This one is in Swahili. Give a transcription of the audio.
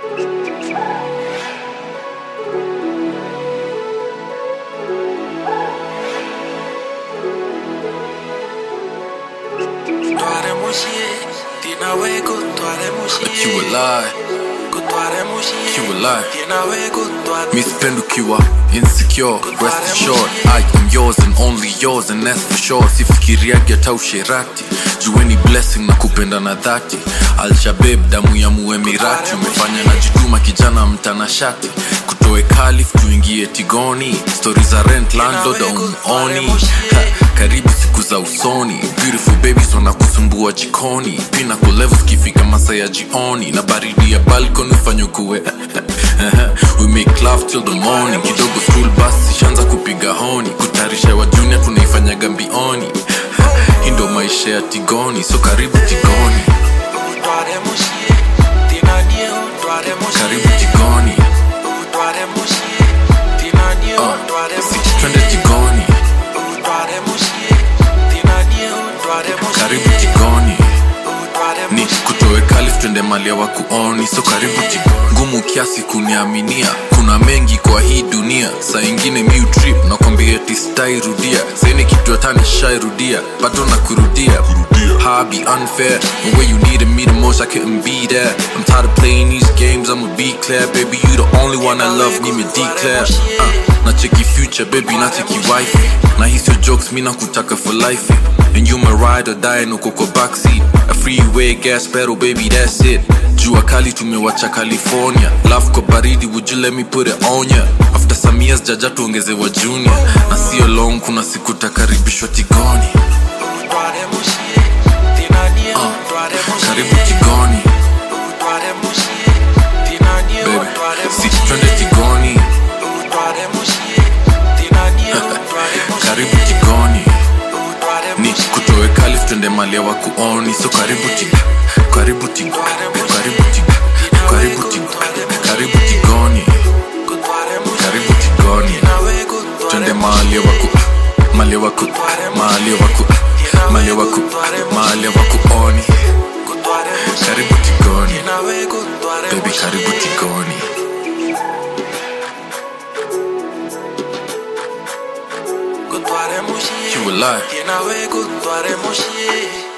You a lie, you a lie. Mi sipendi ukiwa insecure, rest assured I am yours and only yours and that's for sure sifikiriagi hata usherati jueni blessing na kupenda na dhati alshabeb damu ya muemirati umefanya na jituma kijana mtanashati kutoe kalif tuingie tigoni stori za rent landlord aumuoni Ha, karibu siku za usoni beautiful babies wanakusumbua jikoni pina kulevu zikifika masa ya jioni na baridi ya balcony ufanye kuwe we make love till the morning kidogo school bus ishaanza kupiga honi kutarisha wa junior tunaifanyaga mbioni hii ndo maisha ya tigoni so karibu tigoni karibu tigoni uh, si twende tigoni karibu tigoni ni kutoe kalif twende malia wa kuoni so karibu ti ngumu kiasi kuniaminia kuna mengi kwa hii dunia saa ingine miu trip nakwambia tistairudia saini kitu hatani shairudia bado na kurudia How I be unfair and where you needed me the most I couldn't be there I'm tired of playing these games I'ma be clear baby you the only one I love need me declare uh, na cheki future baby na cheki wife na hisio jokes mi nakutaka for life and you my ride or die nuko kwa backseat a freeway gas pedal baby that's it jua kali tumewacha california love kwa baridi would you let me put it on ya after some years jaja tuongezewa junior na sio long kuna siku takaribishwa tigoni karibu tigoni baby si twende tigoni karibu tigoni ni kutoe kalif twende malia wa kuoni so karibu ti karibu ti karibu ti karibu ti karibu tigoni karibu tigoni twende malia wa ku malia wa ku malia wa ku malia wa ku malia wa kuoni karibu tigoni baby karibu tigoni you a lie Tienawe kutware moshie